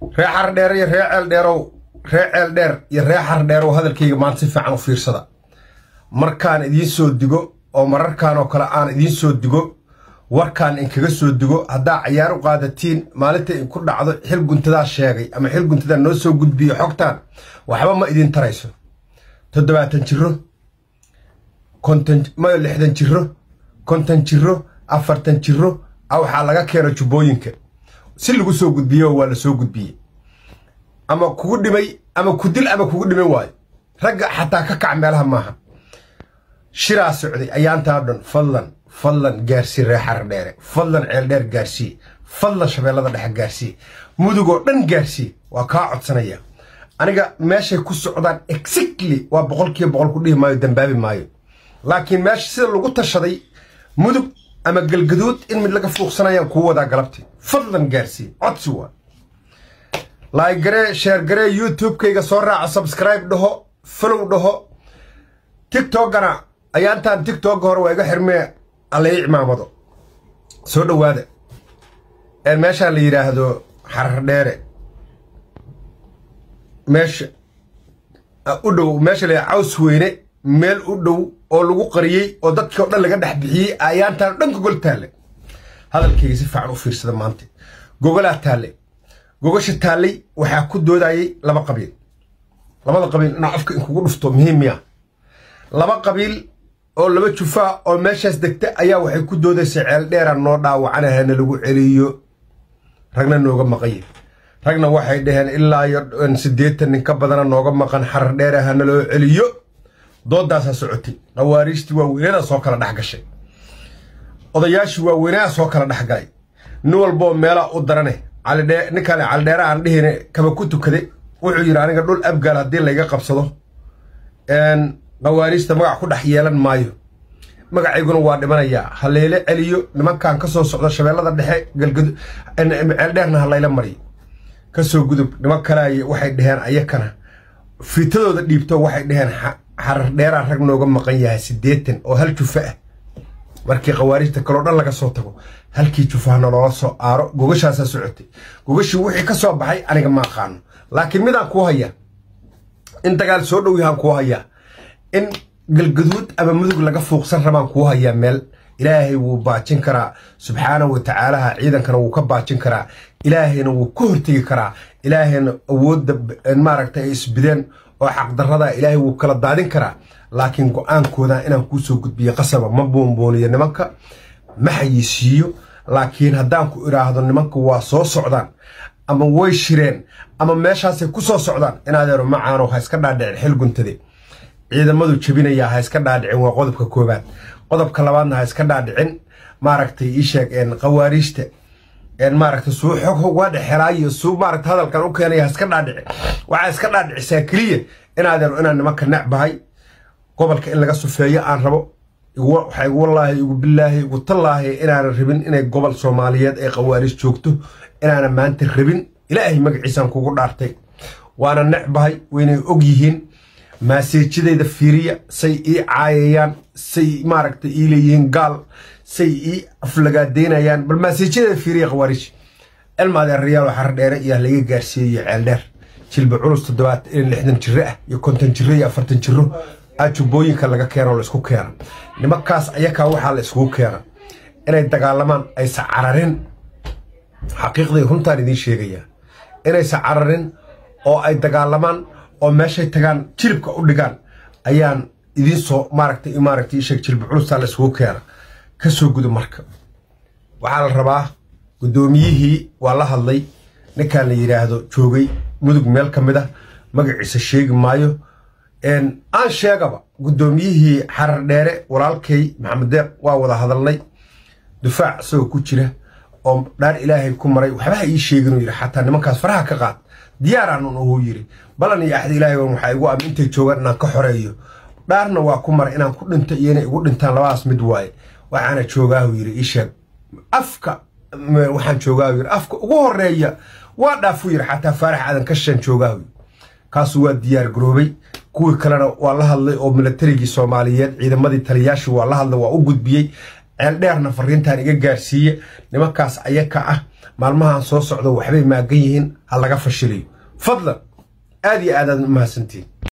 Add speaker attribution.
Speaker 1: ree xardheer iyo ree ceeldheerow ree ceeldheer iyo ree xardheerow hadalkayga maanta si fiican u fiirsada markaan idiin soo digo oo mararkan oo kale aan idiin soo digo warkaan inkaga soo digo haddaa cayaar u qaadatiin maalinta inku dhacdo xil guntadaa sheegay ama xil guntadaa noo soo gudbiyo xogtaan waxba ma idiin tarayso toddobaatan jiro konton mayo lixdan jiro konton jiro afartan jiro a waxaa laga keeno jubbooyinka si lagu soo gudbiyo waa la soo gudbiyey ama kugu dhimay ama ku dil ama kugu dhiman waayo ragga xataa ka kac meelaha maaha shiraa socday ayaantaa dhan fadlan fadlan gaarsii ree xardheere fadlan ceeldheer gaarsii fadlan shabeellada dhexe gaarsii mudugoo dhan gaarsii waa kaa codsanaya aniga meeshay ku socdaan exactly waa boqolkiiba boqol ku dhihi maayo dambaabi maayo laakiin meesha sida lagu tashaday mudug ama galgaduud in mid laga fuuqsanayaan kuu wadaa galabtii fadlan gaarsii codsi waa laaygaree sheergaree youtube-kayga soo raaca subscribe dhaho follow dhaho tiktokana ayaantaan tiktok hore waa iga xirmee allai cimaamado soo dhowaada meeshaan la yidhaahdo xardheere meesha u dhow meesha la caws weyne meel u dhow oo lagu qariyey oo dadkii o dhan laga dhex bixiyey ayaantaan dhan gogol taalle hadalkayga si fiican u fiirsada maanta gogolaa taalle gogasha taallay waxaa ku doodayay laba qabiil labada qabiil inaa afka inkugu dhufto muhiim miya laba qabiil oo laba jufaa oo meeshaas degta ayaa waxay ku doodaysay ceeldheera noo dhaawacanahana lagu celiyo ragna nooga maqanye ragna waxay dhaheen ilaa iyo siddeetan nin ka badana nooga maqan xarar dheera hana loo celiyo doodaasaa socotay khawaariijtii waaweynadaa soo kala dhex gashay odayaashii waaweynadaa soo kala dhex galay nin walboo meelaa u darane ninkaan calidheera aan dhihine kaba ku tukade wuxuu yidhi aniga dhul abgaal haddii layga qabsado khawaariijta magac ku dhex yeelan maayo magacayguna waa dhimanayaa ha layla celiyo nimankan ka soo socda shabeellada dhexe galgadu ceeldheerna ha layla mariyo ka soo gudub niman kale waxay dhaheen ayakana fiitadooda dhiibto waxay dhaheen xarar dheeraa rag nooga maqan yahay siddeetan oo hal jufa ah markii khawaarijta kaloo dhan laga soo tago halkii jufahna loola soo aaro gogashaasaa socotay gogashii wixii ka soo baxay aniga ma aqaano laakiin midaan kuu hayaa in dagaal soo dhow yahaan kuu hayaa in galgaduud ama mudug laga fuuqsan rabaan kuu hayaa meel ilaahay wuu baajin karaa subxaanahu wa tacaalaha ciidankana wuu ka baajin karaa ilaahayna wuu ka hortegi karaa ilaahayna awoodda maaragta ay isbideen oo xaqdarrada ilaahay wuu kala daadin karaa laakiin go-aankooda inaan kuu soo gudbiyo qasaba ma boonbooniyo nimanka ma xayisiiyo laakiin haddaan ku idhaahdo nimanka waa soo socdaan ama way shireen ama meeshaasay ku soo socdaan inaadeero macaano ha iska dhaadhicin xil guntade ciidamadu jebinayaa ha iska dhaadhicin waa qodobka koobaad qodobka labaadna ha iska dhaadhicin maaragtay ii sheeg khawaariijta maaragta suu xog waa dhexelaayo suu maaragta hadalkan u keenaya ha iska dhaadhicin waxaa iska dhaadhicisaa keliya inaadeero inaan nimanka necbahay gobolka in laga sufeeyo aan rabo waxaa igu wallaahi igu bilaahi igu tallaahi inaanan rabin inay gobol soomaaliyeed ay khawaariij joogto inaanan maanta rabin ilaahay magaciisaan kugu dhaartay waana necbahay waynay og yihiin maaseejadayda fiiriya say ii caayayaan say maaragta ii leeyihiin gaal say ii aflagaadeynayaan bal maaseejadayda fiiriya khawaariij cilmaadeerayaalo xardheere iyo laga gaarsiiyeyo ceeldheer jilba culus toddobaad lixdan jiro ah iyo konton jiro iyo afartan jiro jubbooyinka laga keeno la isku keena nimankaas ayakaa waxaa la iskugu keena inay dagaalamaan aysa cararin xaqiiqday runtaan idiin sheegayaa inaysa cararin oo ay dagaalamaan oo meeshay tagaan jilibka u dhigaan ayaan idiin soo maaragtay maaragtay isheeg jilba culusaa la iskugu keena ka soo gudo marka waxaa la rabaa guddoomiyihii waa la hadlay ninkaan la yidhaahdo joogay mudug meel ka mid ah magaciisa sheegi maayo aan sheegaba guddoomiyihii xarar dheere walaalkay maxamed deeq waa wada hadalnay dufaac isagoo ku jira oo dhaar ilaahay ku maray waxba ha ii sheeginuu yidhi xataa nimankaas faraha ka qaad diyaaraanun uhuu yidhi balan iyo axda ilaahay waxaa igu ama intay joogaan inaan ka xoreeyo dhaarna waa ku maray inaan ku dhinto iyo inay igu dhintaan labadaas mid waaye waxaana joogaahu yidhi ii sheeg afka waxaan joogaahu yidhi afka ugu horeeya waa dhaafuu yidhi xataa faarax aadan ka shan joogaahu yidhi kaasu waa diyaar garoobay kuwii kalena waa la hadlay oo milatarigii soomaaliyeed ciidamadii taliyaashii waa la hadlay waa u gudbiyey ceeldheerna fariintan iga gaarsiiye nimankaas ayaka ah maalmahan soo socdo waxbay maagan yihiin ha laga fashiliyo fadlan aad iyo aad aad u mahadsantiin